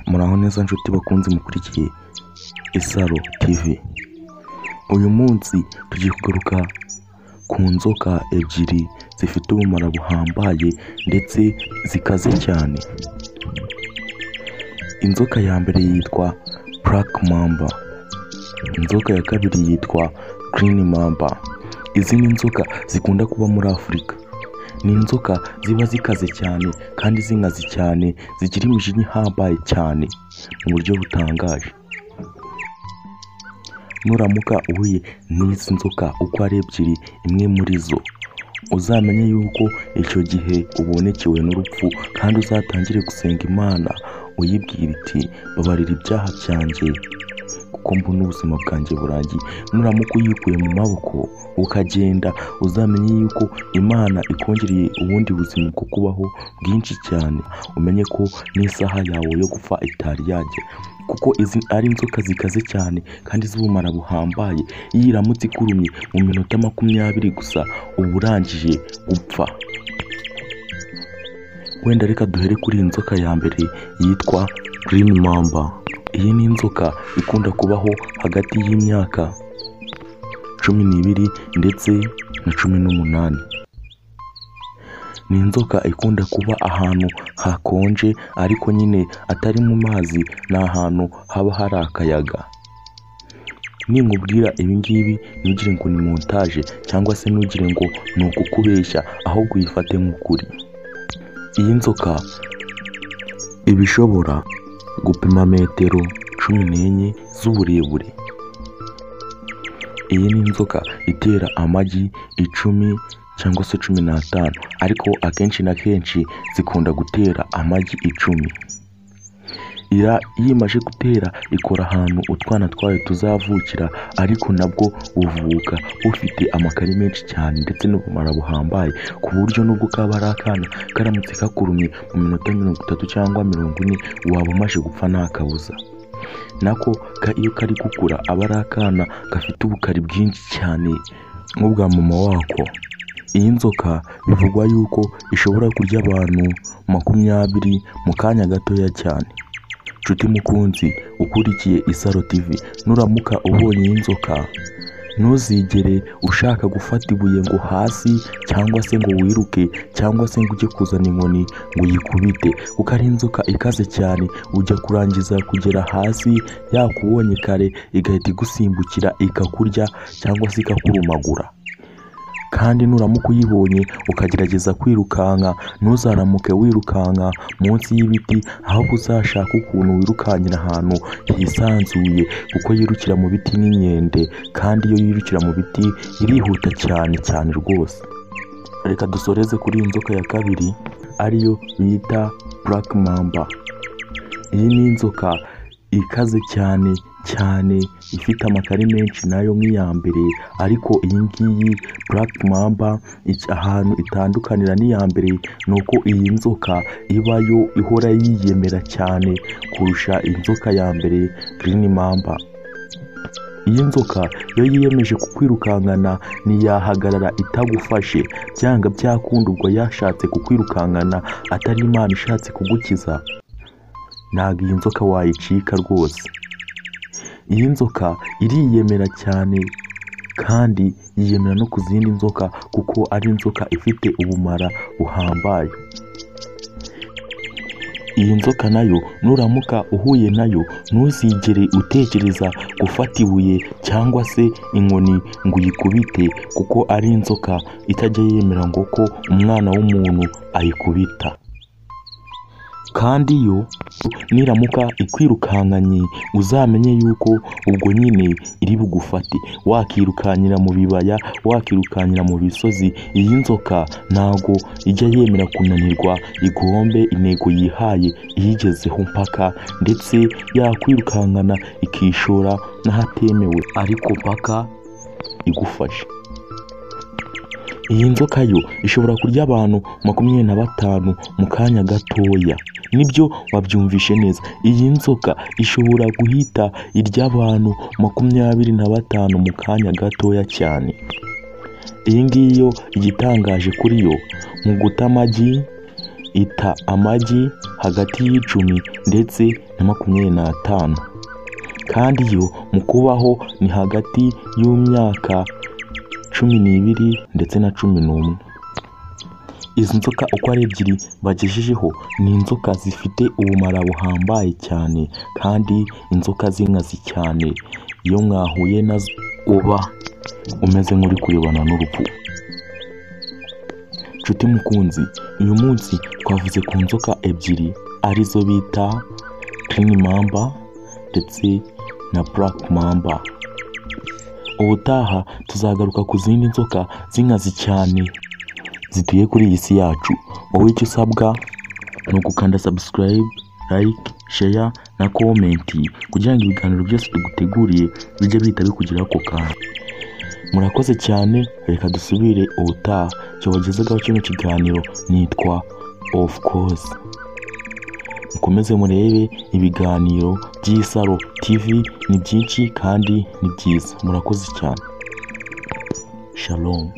Muraho neza nshuti bakunze mukurikiye Isaro TV, uyu munsi tugiye kugaruka ku nzoka ebyiri zifite ubumara buhambaye ndetse zikaze cyane. Inzoka ya mbere yitwa Black Mamba, inzoka ya kabiri yitwa Green Mamba. Izi ni inzoka zikunda kuba muri Afurika. Ni inzoka ziba zikaze cyane kandi zinkaze cyane, zigira iminjinya ihambaye cyane mu buryo butangaje. Nuramuka uhuye n'izi nzoka uko ari ebyiri, imwe muri zo uzamenye yuko icyo gihe ubonekewe n'urupfu kandi uzatangire gusenga Imana uyibwira iti babarira ibyaha byanjye kuko mbona ubuzima bwanjye burangiye. Nuramuka uyikuye mu maboko ukagenda uzamenye yuko Imana ikongereye ubundi buzima bwo kubaho bwinshi cyane, umenye ko n'isaha yawe yo gupfa itari yagera kuko izi ari inzoka zikaze cyane kandi z'ubumara buhambaye. Iyo iramutse ikurumye mu minota makumyabiri gusa uba urangije gupfa. Wenda reka duhere kuri iyi nzoka ya mbere yitwa Green Mamba. Iyi ni inzoka ikunda kubaho hagati y'imyaka cumi n'ibiri ndetse na cumi n'umunani. Ni inzoka ikunda kuba ahantu hakonje ariko nyine atari mu mazi, ni ahantu haba hari akayaga. Ninkubwira ibi ngibi ntugire ngo ni montage cyangwa se ntugire ngo ni ukukubeshya, ahubwo uyifate nk'ukuri. Iyi nzoka iba ishobora gupima metero cumi n'enye z'uburebure. Iyi ni inzoka itera amagi icumi cyangwa se cumi n'atanu ariko akenshi na kenshi zikunda gutera amagi icumi. Iba iyo imaze gutera ikora ahantu utwana twayo tuzavukira ariko nabwo buvuka bufite amakare menshi cyane ndetse n'ubumara buhambaye ku buryo nubwo kaba ari akana karamutse kakurumye mu minota mirongo itatu cyangwa mirongo ine waba umaze gupfa nta kabuza. Nako ka- iyo kari gukura aba ari akana gafite ubukari bwinshi cyane nk'ubwa mama wako. Iyi nzoka bivugwa yuko ishobora kurya abantu makumyabiri mu kanya gatoya cyane. Nshuti mukunzi ukurikiye Isaro TV, nuramuka ubonye iyi nzoka ntuzigere ushaka gufata ibuye ngo hasi cyangwa se ngo wiruke cyangwa se ngo ujye kuzana inkoni ngo uyikubite kuko ari inzoka ikaze cyane, ujya kurangiza kugera hasi yakubonye kare igahita igusimbukira ikakurya cyangwa se ikakurumagura. Kandi nuramuka uyibonye ukagerageza kwirukanka ntuzaramuke wirukanka munsi y'ibiti, ahubwo uzashake ukuntu wirukankira ahantu hisanzuye kuko yirukira mu biti nk'inkende kandi iyo yirukira mu biti irihuta cyane cyane rwose. Reka dusoreze kuri iyi nzoka ya kabiri ariyo bita Black Mamba. Iyi ni inzoka ikaze cyane cyane ifite amakare menshi nayo nk'iya mbere ariko iyi ngiyi Black Mamba iki- ahantu itandukanira n'iya mbere ni uko iyi nzoka iba yo ihora yiyemera cyane kurusha inzoka ya mbere Green Mamba. Iyi nzoka iyo yiyemeje kukwirukankana ntiyahagarara itagufashe, byanga byakunda ubwo yashatse kukwirukankana atari Imana ishatse kugukiza ntabwo iyi nzoka wayicika rwose. Iyi nzoka iriyemera cyane kandi yiyemera no ku zindi nzoka kuko ari inzoka ifite ubumara buhambaye. Iyi nzoka nayo nuramuka uhuye nayo ntuzigere utekereza gufata ibuye cyangwa se inkoni ngo uyikubite kuko ari inzoka itajya yemera ngo ko umwana w'umuntu ayikubita. kandi yo niramuka ikwirukankanye uzamenye yuko ubwo nyine iri bugufate wakirukankira mu bibaya wakirukankira mu bisozi iyi nzoka ntago ijya yemera kunanirwa igombe intego yihaye iyigezeho mpaka ndetse yakwirukankana ikishora n'ahatemewe ariko mpaka igufashe iyi nzoka yo ishobora kurya abantu makumyabiri na batanu mu kanya gatoya nibyo wabyumvishe neza iyi nzoka ishobora guhita irya abantu makumyabiri na batanu mu kanya gatoya cyane iyi ngiyi yo igitangaje kuri yo mu guta amagi ita amagi hagati y'icumi ndetse na makumyabiri n'atanu kandi yo mu kubaho ni hagati y'imyaka cumi n'ibiri ndetse na cumi n'umwe izi nzoka uko ari ebyiri bagejejeho ni inzoka zifite ubumara buhambaye cyane kandi inzoka z'inkazi cyane iyo mwahuye nazo uba umeze nk'uri kuyobana n'urupfu nshuti mukunzi uyu munsi twavuze ku nzoka ebyiri arizo bita kirini mamba ndetse na burake mamba ubutaha tuzagaruka ku zindi nzoka z'inkazi cyane zituye kuri iyi si yacu wowe icyo usabwa ni ugukanda sabusikarayibe layike sheya na komenti kugira ngo ibiganiro byose tuguteguriye bijye bihita bikugeraho ako kanya murakoze cyane reka dusubire ubutaha cyabagezagaho kino kiganiro nitwa ofu kose mukomeze murebe ibiganiro by'isaro tivi ni byinshi kandi ni byiza murakoze cyane shalomu